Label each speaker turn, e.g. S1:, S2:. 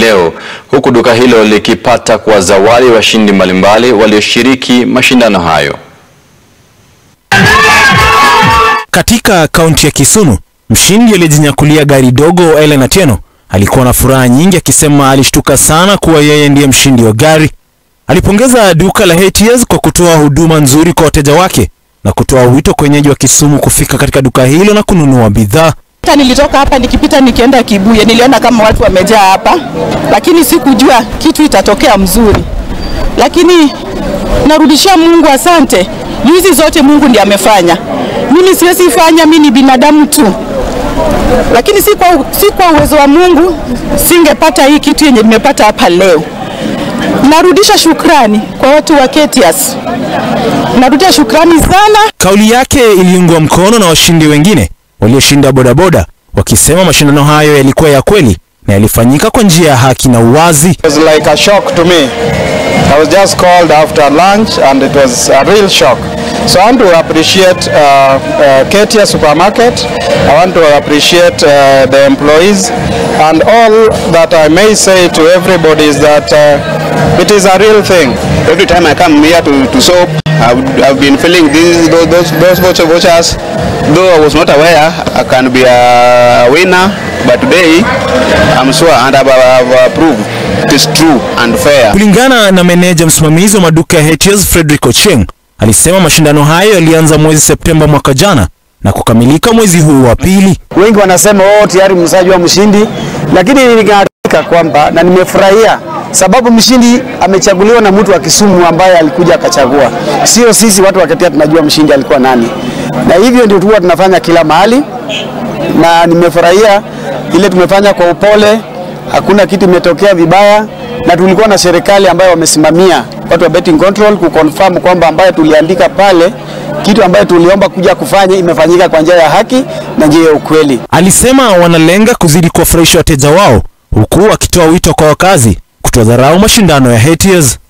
S1: leo huku duka hilo likipata kuwazawadi washindi mbalimbali walioshiriki mashindano hayo.
S2: Katika kaunti ya Kisumu, mshindi aliyejinyakulia gari dogo Ellen Atieno alikuwa na furaha nyingi, akisema alishtuka sana kuwa yeye ndiye mshindi wa gari. Alipongeza duka la Hetiers kwa kutoa huduma nzuri kwa wateja wake na kutoa wito kwa wenyeji wa Kisumu kufika katika duka hilo na kununua bidhaa.
S3: Hata nilitoka hapa nikipita nikienda Kibuye, niliona kama watu wamejaa hapa, lakini sikujua kitu itatokea mzuri, lakini narudishia Mungu asante. Hizi zote Mungu ndiye amefanya, mimi siwezi fanya, mimi ni binadamu tu, lakini si kwa, si kwa uwezo wa Mungu singepata hii kitu yenye nimepata hapa leo. Narudisha shukrani kwa watu wa Ketias, narudisha shukrani sana.
S2: Kauli yake iliungwa mkono na washindi wengine walioshinda bodaboda, wakisema mashindano hayo yalikuwa ya kweli na yalifanyika kwa njia ya haki na uwazi.
S4: It was like a shock to me. I was just called after lunch and it was a real shock. So I want to appreciate uh, uh, Ketia Supermarket. I want to appreciate uh, the employees and all that I may say to everybody is that uh, it is a real thing.
S5: Every time I come here to, to soap, I've, I've been feeling these, those, those, those voucher vouchers. Though I was not aware I can be a winner, but today I'm sure and I've, I've proved it is true and fair.
S2: Kulingana na meneja msimamizi wa maduka ya Hetiers Frederick Ocheng, alisema mashindano hayo yalianza mwezi Septemba mwaka jana na kukamilika mwezi huu wa pili.
S6: Wengi wanasema oh, tayari msajua mshindi, lakini ningehakika kwamba na nimefurahia sababu mshindi amechaguliwa na mtu wa Kisumu ambaye alikuja akachagua, sio sisi watu wa Ketia tunajua mshindi alikuwa nani, na hivyo ndio huwa tunafanya kila mahali, na nimefurahia ile tumefanya kwa upole, hakuna kitu imetokea vibaya, na tulikuwa na serikali ambayo wamesimamia watu wa betting control kuconfirm kwamba ambayo tuliandika pale kitu ambayo tuliomba kuja kufanya imefanyika kwa njia ya haki na njia ya ukweli.
S2: Alisema wanalenga kuzidi kuwafurahisha wateja wao, huku akitoa wito kwa wakazi kutodharau mashindano ya Hetiers.